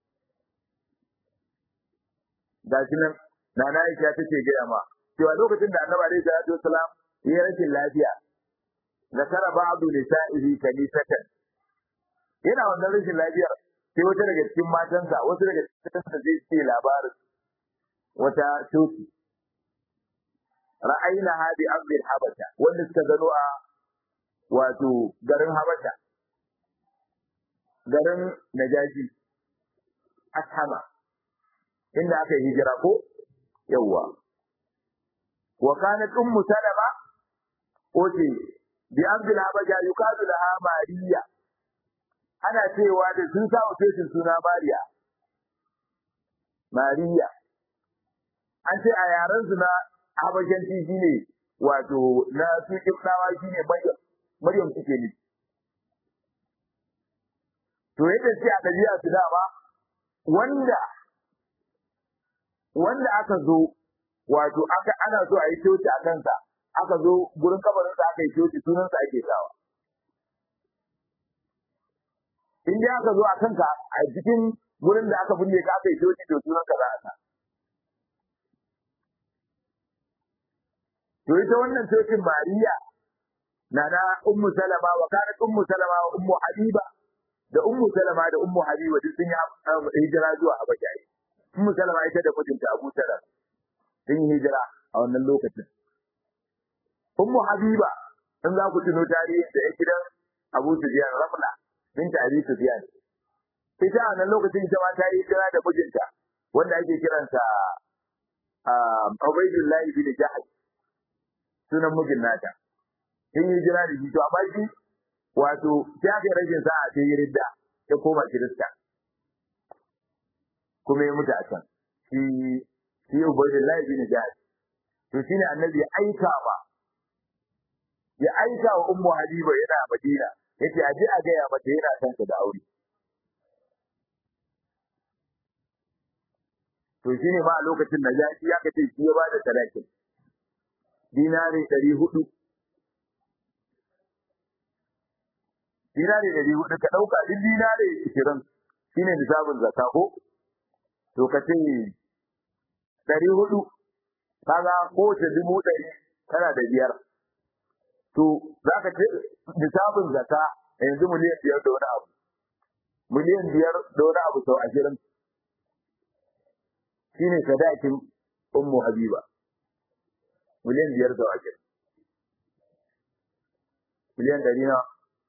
ga shi nan nana aisha take gaya ma cewa lokacin da annabi alaihi salatu wasalam ya rashin lafiya zakara ba'du nisa'ihi kanisatan yana wannan rashin lafiyar sai wata daga cikin matansa wasu daga cikin sa zai ce labarin wata coci ra'ayna hadi abdul habasha wanda suka gano a wato garin habasha garin najashi ashama inda aka yi hijira ko yawwa wa kanat ummu salama oce bi abdul habasha yukadu laha mariya ana cewa da sun sa ofishin suna mariya mariya an ce a yaren su na habashanci shine wato na su kibdawa shine maryam maryam suke ne to yadda ce a dabi'a su dama wanda wanda aka zo wato aka ana so a yi coci a kansa aka zo gurin kabarinsa aka yi coci sunansa ake sawa in dai aka zo a kanka a cikin gurin da aka binne ka aka yi coci to sunanka za a sa to ita wannan cocin Mariya na na Ummu Salama wa kanat Ummu Salama wa Ummu Habiba da Ummu Salama da Ummu Habiba duk sun yi hijira zuwa Habasha Ummu Salama ita da mijinta Abu Salama sun yi hijira a wannan lokacin Ummu Habiba in za ku tuno tarihin da ya gidan Abu Sufyan Rafla binta Abi Sufyan ita a wannan lokacin ita ma ta yi hijira da mijinta wanda ake kiransa Ubaidullahi bin Jahaj sunan mijin nata sun yi jira da shi to amma shi wato sai aka yi rashin sa'a sai yi ridda ya koma kirista kuma ya mutu a can shi shi ubaidullahi bin jahal to shine annabi ya aika ba ya aika wa ummu habiba yana madina yace a ji a gaya mata yana son ta da aure to shine ma a lokacin najashi ya kace shi ya bada sadakin dinari ɗari hudu. Dinari ɗari hudu ka ɗauka duk dinari ishirin shi ne nisabin zaka ko? To ka ce ɗari hudu, kaga kowace dubu ɗari tana da biyar. To za ka ce nisabin zaka yanzu miliyan biyar da wani abu. Miliyan biyar da wani abu sau ashirin. Shi ne sadakin Ummu Habiba. miliyan biyar da wake miliyan ɗari na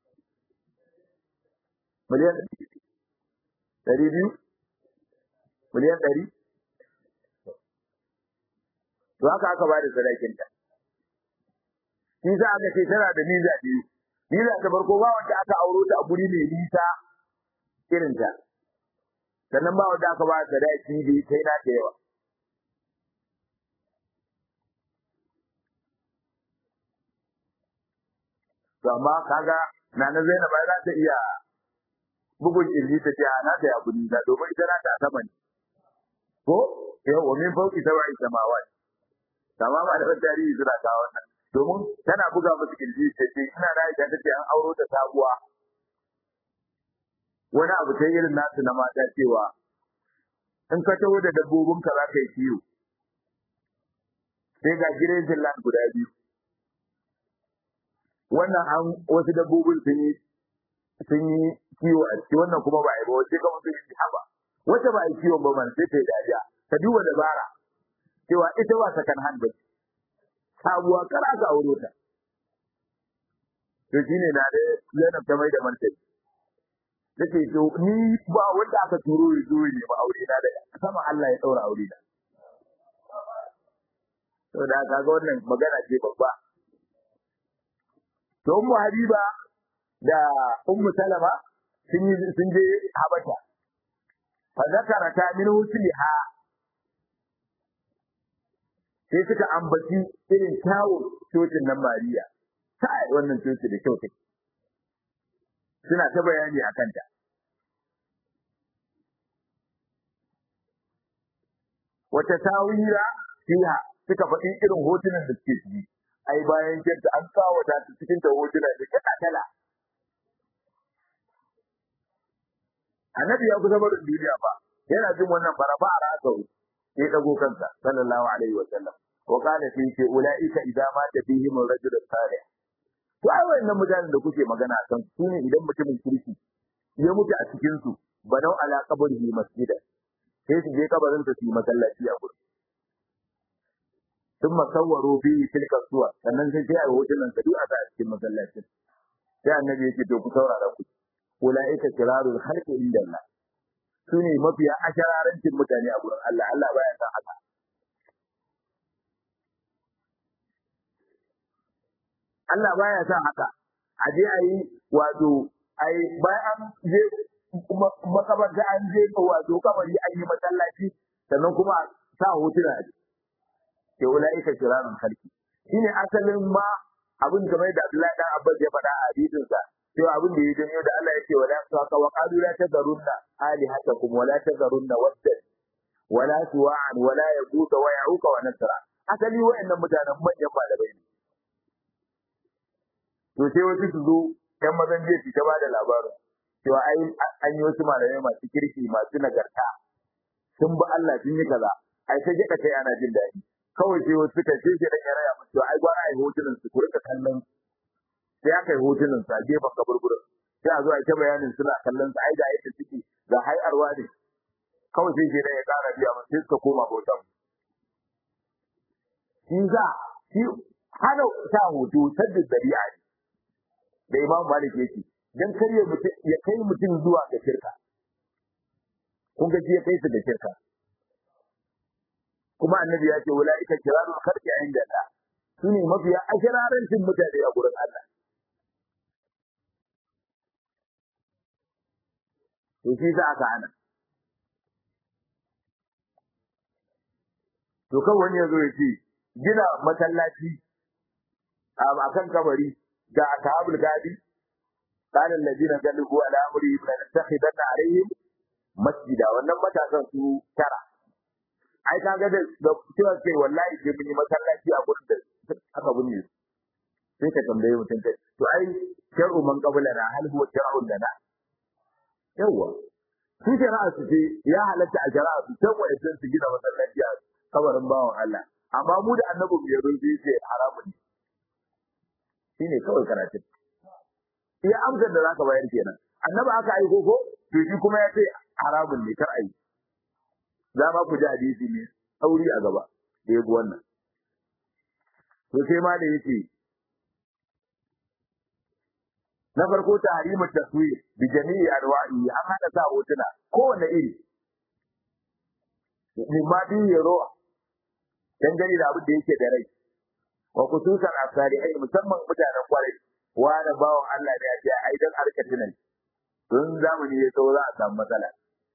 miliyan ɗari biyu miliyan ɗari to haka aka ba da sadakinta shi sa aka ce tana da niza biyu niza ta farko ba wanda aka auro ta a guri mai nisa irinta sannan ba wanda aka ba da sadaki da kai na da yawa to amma kaga na na Zainab ba za ta iya bugun kirji ta ce na ta ya kudi da domin ita na ta sama ne ko yau wa min fauki sabai samawat tamama da tarihi suna ta wannan domin tana buga musu kirji ta ce ina da ita ta ce an auro ta sabuwa wani abu ta irin nasu na mata cewa in ka taho da dabbobinka za ka yi kiwo sai ga gidan land guda biyu wannan an wasu dabbobin sun yi sun yi kiwo a ciki wannan kuma ba a yi ba wace ka mutum yi haba wata ba a yi kiwon ba man sai ta yi dariya ta duba dabara cewa ita ba sakan hand ba sabuwa kar aka auro ta to shine na da Zainab ta mai da martani nace to ni ba wanda aka turo ya zo ne ba aure na da sama Allah ya daura aure na to da kaga wannan magana ce babba to ummu habiba da ummu salama sun yi sun je habasha fa zakarata min husliha sai suka ambaci irin kyawun cocin nan mariya kai wannan coci da kyau take suna ta bayani a kanta wata tawira fiha suka faɗi irin hotunan da suke ciki ai bayan kyanta an kawata ta cikin ta hotuna da kala kala annabi ya kusa barin duniya ba yana jin wannan farafa a rasau sai dago kansa sallallahu alaihi wa sallam wa kana fi ce ulaika idza mata fihim ar-rajul salih to ai wannan mutanen da kuke magana kan su ne idan mutumin kirki ya mutu a cikin su banau ala qabrihi masjidan sai su je kabarin su yi masallaci a gurin ثم صوروا فيه تلك الصور sannan sai sai a hotunan sa duk a sa a cikin masallacin sai annabi yake to ku saurara ku ulaika kirarul khalqi inda Allah sune mafiya ashararancin mutane a gurin Allah Allah baya san haka Allah baya san haka a je a yi wato ai bayan je makabarta an je wato kabari an yi masallaci sannan kuma sa hotuna a ke ulaika kirarul khalqi shine asalin ma abin kamar da Abdullahi dan Abbas ya faɗa a hadisin sa cewa abin da ya janyo da Allah yake wala saka wa qalu la tazarunna alihatakum wa la tazarunna waddan wa la suwa'an wa la yaquta wa ya'uqa wa nasra asali wayannan mutanen manyan malamai ne to sai wasu su zo ɗan mazan jiya su ta ba da labarin cewa ai an yi wasu malamai masu kirki masu nagarta sun bi Allah sun yi kaza ai sai ka kai ana jin daɗi kawai sai wasu suka ce shi dan ya raya musu ai gwara ai hotunan su ku rika kallon sai aka yi hotunan sa gefen kaburburin sai a zo a ta bayanin suna kallon sa ai da yadda suke ga hayarwa ne kawai sai shi ya ƙara biya mun sai suka koma bautan shi za shi hana sa hoto sadda dabi'a ne da imam malik yake dan kar ya kai mutum zuwa ga shirka kun ga ya kai su da shirka kuma annabi ya ce ulaika kirarul khalqi inda Allah sune mafiya ashirarancin mutane a gurin Allah to shi za aka hana to kan wani yazo ya ce gina masallaci a kan kabari ga ashabul gadi قال الذين غلبوا على امرهم لنتخذن عليهم masjida wannan matasan su tara ai kaga da cewa ce wallahi sai mun yi masallaci a gurin da aka bunne sai ka tambaye mutum kai to ai shar'u man qablana hal huwa shar'un lana yawa su shari'a su ce ya halatta a shari'a su san wa idan su gina masallaci a kabarin bawan Allah amma mu da annabi ya zo sai ce haramun ne shine kawai karatun iya amsar da zaka bayar kenan annabi aka aiko ko to shi kuma ya ce haramun ne kar ayi za ma ku ji hadisi ne sauri a gaba da yabi wannan to sai ma da yace na farko tahrimu taswir bi jami'i anwa'i an hada sa hotuna kowanne iri mimma bi yaro dangane da abin da yake da rai wa kususan asari ai musamman mutanen kwarai wa da bawon Allah da ya ce ai dan arka tunan don zamani ya tsawo za a samu matsala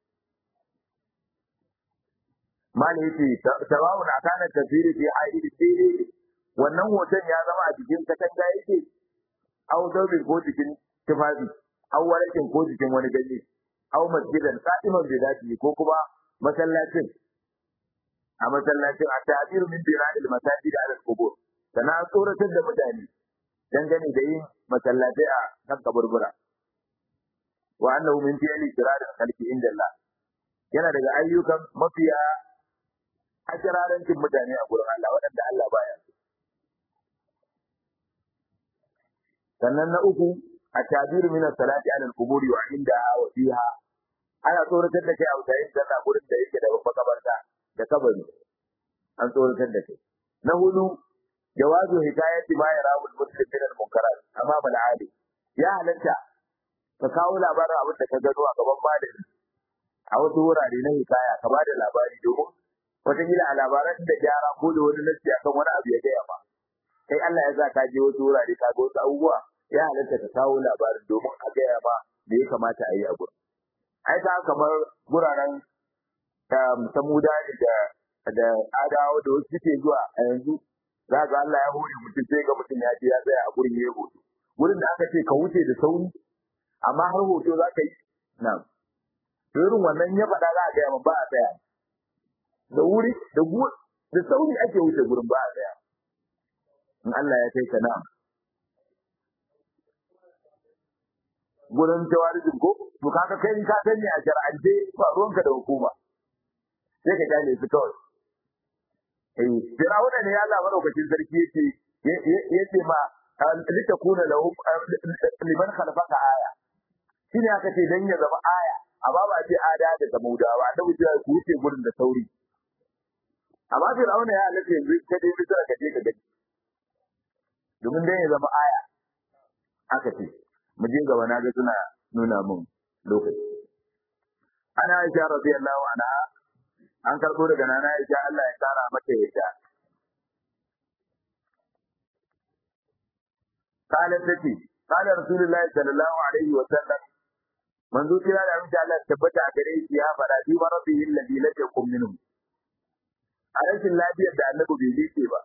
mali yace tawawun akana tafsiri fi aidi fili wannan hoton ya zama a cikin katanga yake au daubin ko cikin tufafi au warakin ko cikin wani ganye au masjidan qadiman bi zati ko kuma masallacin a masallacin a ta'bir min bina'il masajid ala al-qubur sana tsoratar da mutane dangane da yin masallatai a kan kaburbura wa annahu min fi'li kirar khalqi inda Allah yana daga ayyukan mafiya ajirarancin mutane a gurin Allah waɗanda Allah baya so sannan na uku a tabiru min salati ala al-quburi wa inda wa fiha ana tsoratar da kai a wajen sallah gurin da yake da makabarta da kabari an tsoratar da kai na hudu jawazu hikayati ma yarahu al-muslim min al-munkarat amama al-ali ya halatta ka kawo labarin abin da ka gano a gaban malami a wasu wurare na hikaya ka bada labari domin wataƙila a labaran da gyara ko da wani nasi akan wani abu ya gaya ma kai Allah ya sa ka je wasu wurare ka ga wasu abubuwa ya halatta ka kawo labarin domin a gaya ma me ya kamata a yi a gurin ai ta kamar guraren samuda ne da da adawa da wasu suke zuwa a yanzu za ga Allah ya hore mutum sai ga mutum ya je ya tsaya a gurin ya hoto gurin da aka ce ka wuce da sauri amma har hoto za ka yi na to irin wannan ya faɗa za a gaya ba a tsaya da wuri da da sauri ake wuce gurin ba a tsaya in Allah ya kai ka na gurin tawarijin ko to kaga kai in ka sani a shar'ance ba ruwanka da hukuma sai ka gane su kawai eh firawuna ne ya Allah madaukakin sarki yake yace ma litakuna lahum liman khalafaka aya shine aka ce dan ya zama aya amma ba ce ada da samudawa annabi ya ku wuce gurin da sauri amma firawuna ya Allah yanzu ka dai bisa ka je ka gani domin dan ya zama aya aka ce mu je gaba na ga suna nuna mun lokaci ana Aisha radiyallahu anha an karbo daga nana Aisha Allah ya kara mata yadda قالت تتي قال رسول الله صلى الله عليه وسلم من ذو كلا da amince Allah tabbata a gare shi ya fara bi rabbihi alladhi lam yakun minhum a rashin lafiyar da annabi bai dace ba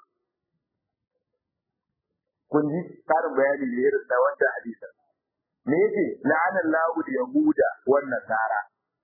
kun ji karin bayani ne irin da wannan hadisin me yake la'ana Allahu yahuda wan nasara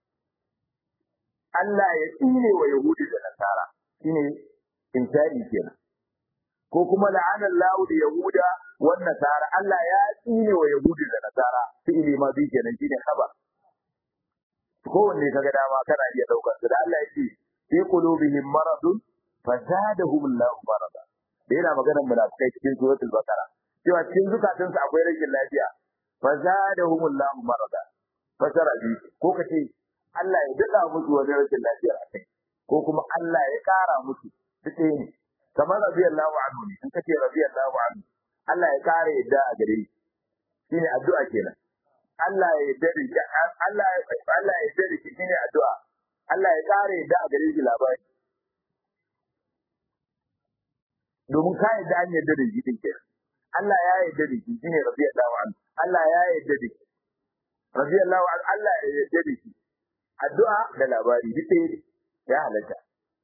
Allah ya tsine wa yahudi da nasara shine insani kenan ko kuma la'ana Allahu yahuda wan nasara Allah ya tsine wa yahudi da nasara fi'ili ma bi kenan shine khabar kowanne kaga dama kana iya daukar su da Allah yake fi qulubihim maradun fazadahum Allahu marada da yana maganar munafikai cikin suratul baqara cewa cikin zukatansu akwai rashin lafiya fazadahum Allahu marada fasara bi ko kace Allah ya dada musu wani rashin lafiya a kai ko kuma Allah ya kara musu duk ne kamar radiyallahu anhu ne in kace radiyallahu anhu Allah ya kare yadda a gare shi shine addu'a kenan Allah ya yarda da shi Allah ya Allah ya yarda da shi shine addu'a Allah ya kare yadda a gare shi labari domin ka yarda an yarda da shi din kenan Allah ya yarda da shi shine radiyallahu anhu Allah ya yarda da shi radiyallahu anhu Allah ya yarda da shi addu'a da labari duk ɗaya ya halatta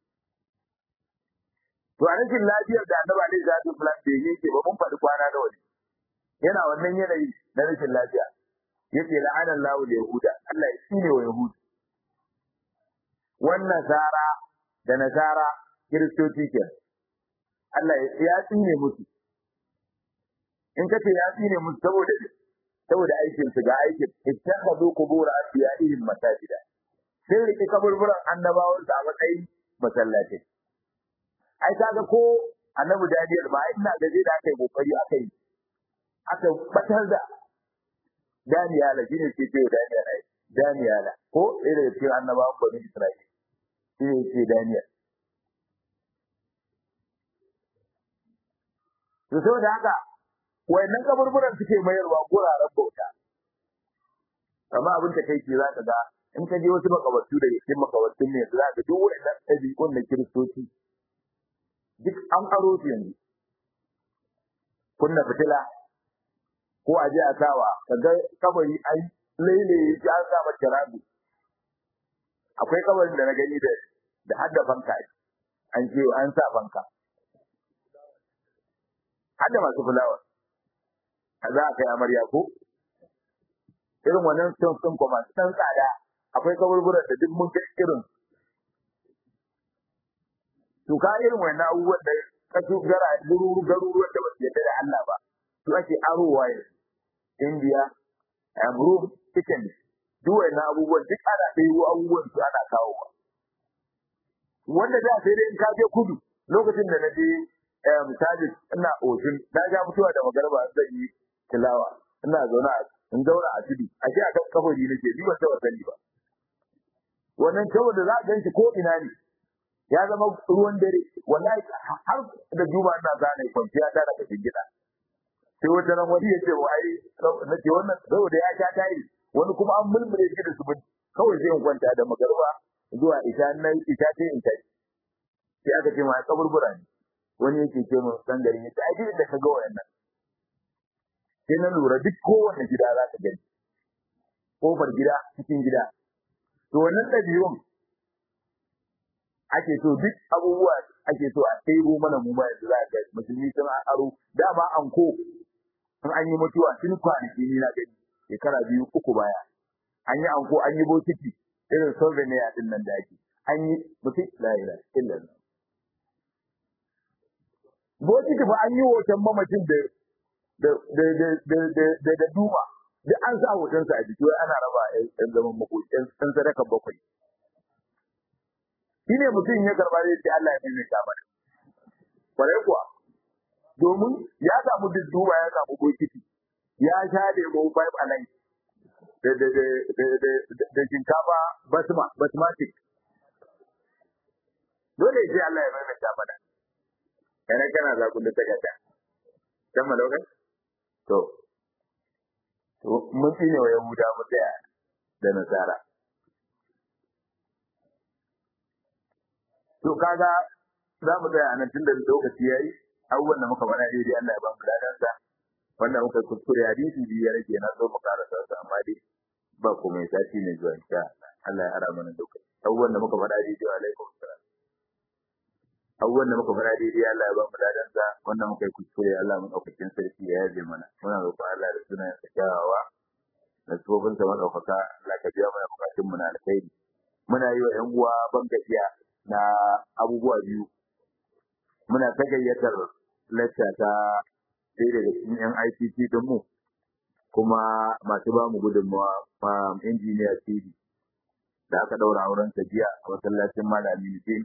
to a rashin lafiyar da annabi alaihi salatu wasallam bai yake ba mun faɗi kwana da wani yana wannan yanayi na rashin lafiya yace la'ana Allahu yahuda Allah ya tsine wa yahudi wannan nasara da nasara kiristoci ke Allah ya tsine musu in kace ya tsine musu saboda saboda aikin su ga aikin ittakhadhu qubur asiyahihim masajida sai rike kaburburan annabawan su a matsayin masallatai ai kaga ko annabi Daniel ba ina da zai da aka yi kokari aka yi aka batar da Daniyala shi ne ke ce Daniyala Daniyala ko ɗaya daga cikin annabawan bani Isra'ila shi ne ce Daniyal to saboda haka wayannan kaburburan suke mayarwa guraren bauta amma abin da kai ke za ka ga in ka je wasu makabartu da cikin makabartun ne za ka duk wayannan ɗabi'un na kiristoci duk an aro su yanzu kunna fitila ko a je a sawa kaga kabari ai laile ya an sa mata rabu akwai kabarin da na gani da da hadda fanka an ce an sa fanka hadda masu fulawa za a kai amarya ko irin wannan sun sun kuma san tsada akwai kaburburan da duk mun kai irin to ka irin wannan abubuwan da kasu gara gururu garuruwan da ba su yadda da Allah ba su ake arowa yanzu India, Amrum, Italy. Duk wannan abubuwan duk ana ɗebo abubuwan su ana kawo ba. Wanda da sai dai in ka je kudu lokacin da na je misali ina otin na ga mutuwa da magarba zan yi tilawa ina zauna in zauna a tudu a ce a kan kafari nake ni ban taɓa sani ba. Wannan kawai da za a gan shi ko ina ne ya zama ruwan dare wallahi har da juma ina zane kwanciya ta daga gida. sai wata ran wani ya ce wa ai na ce wannan saboda ya sha tayi wani kuma an mulmule shi da su kawai sai in kwanta da magarba zuwa isha na isha sai in tashi sai aka ce ma kaburbura ne wani yake ce mun san garin yace ai duk da ka ga wayannan sai na lura duk kowanne gida za ka gani kofar gida cikin gida to wannan ɗabi'un ake so duk abubuwa ake so a ɗebo mana mu ma yanzu za ka musulmi sun aro dama an ko in an yi mutuwa tun kwanaki ni na gani shekara biyu uku baya an yi anko an yi bokiti irin souvenir din nan da ake an yi mutum la ilaha illallah bokiti ba an yi hoton mamacin da da da da da da da duma duk an sa hotonsa a jiki ana raba ɗan zaman makoki ɗan sadaka bakwai shi ne mutum ya karɓa zai ce Allah ya maimaita mana kwarai kuwa domin ya samu dudduba ya samu bokiti ya sha lemo five alive da da da da da da shinkafa basma basmatic dole sai Allah ya maimaita mana kana kana za ku da tagata dan malauka to to mun tsine wa yahuda mu tsaya da nasara to kaga za mu tsaya anan tunda lokaci yayi abubuwan da muka faɗa daidai Allah ya ba mu ladansa wanda muka kuskure hadisi biyu ya rage na so mu karasa su amma dai ba komai sati ne zuwa insha Allah ya ara mana lokaci abubuwan da muka faɗa daidai alaikum salam abubuwan da muka faɗa daidai Allah ya ba mu ladansa wanda muka yi kuskure Allah mu ɗaukakin sarki ya yaje mana muna roƙon Allah da sunan sa kyawawa da tsofin sa madaukaka Allah ka biya mana bukatun mu na alkhairi muna yi wa ƴan uwa ban gajiya na abubuwa biyu muna ta gayyatar lacca ta ɗaya daga cikin yan ICT din mu kuma masu ba mu gudunmawa injiniya TV da aka ɗaura auren ta jiya a masallacin Malami Nufin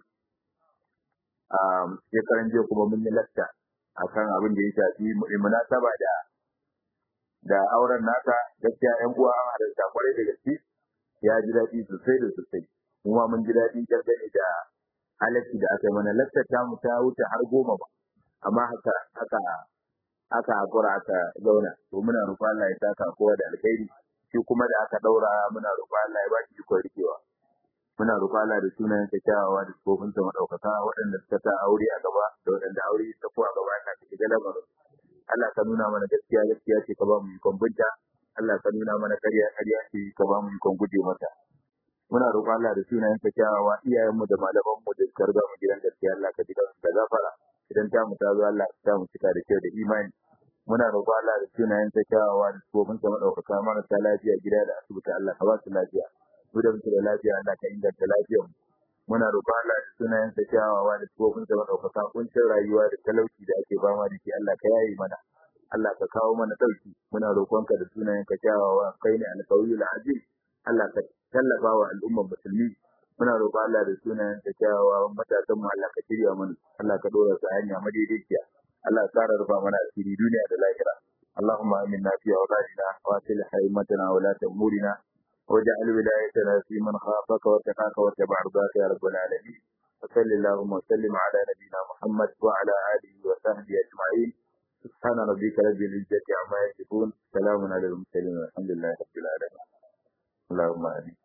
shekaran jiya kuma mun yi lacca akan abin da ya shafi munasaba da da auren nata gaskiya ƴan uwa an halarta kwarai da gaske ya ji daɗi sosai da sosai kuma mun ji daɗi dangane da halacci da aka yi mana laccar ta mu ta wuce har goma ba amma haka haka aka hakura aka zauna to muna roƙon Allah ya saka kowa da alkhairi shi kuma da aka daura muna roƙon Allah ya ba shi ikon rikewa muna roƙon Allah da sunayen sa kyawawa da tsofin sa madaukaka waɗanda suka sa aure a gaba da waɗanda aure ta ko a gaba ka shiga lamarin Allah ka nuna mana gaskiya gaskiya ce ka ba mu ikon binta Allah ka nuna mana ƙarya ƙarya ce ka ba mu ikon guje mata muna roƙon Allah da sunayen sa kyawawa iyayenmu da malaman mu da suka riga mu gidan gaskiya Allah ka ji da gafara idan ta mu ta zo Allah ka sa mu cika da kyau da imani muna roƙon Allah da sunayen sa kyawawa da tsofin sa madaukaka marasa lafiya gida da asibiti Allah ka ba su lafiya mu da muke da lafiya Allah ka inganta lafiyar mu muna roƙon Allah da sunayen sa kyawawa da tsofin sa madaukaka kuncin rayuwa da talauci da ake fama da shi Allah ka yaye mana Allah ka kawo mana dauki muna roƙonka da sunayen ka kyawawa kai ne alƙawiyul azim Allah ka tallafa wa al'ummar musulmi muna roƙon Allah da sunayen ka kyawawa matasan mu Allah ka shirya mana Allah ka dora su hanya madaidaiciya Allah ka ƙara rufa mana asiri duniya da lahira اللهم آمنا في أولادنا وأصلح أئمتنا ولاة أمورنا واجعل ولايتنا في من خافك واتقاك واتبع رضاك يا رب العالمين وصل اللهم وسلم على نبينا محمد وعلى آله وصحبه أجمعين سبحان ربك رب العزة عما يصفون سلام على المرسلين والحمد لله رب العالمين اللهم آمين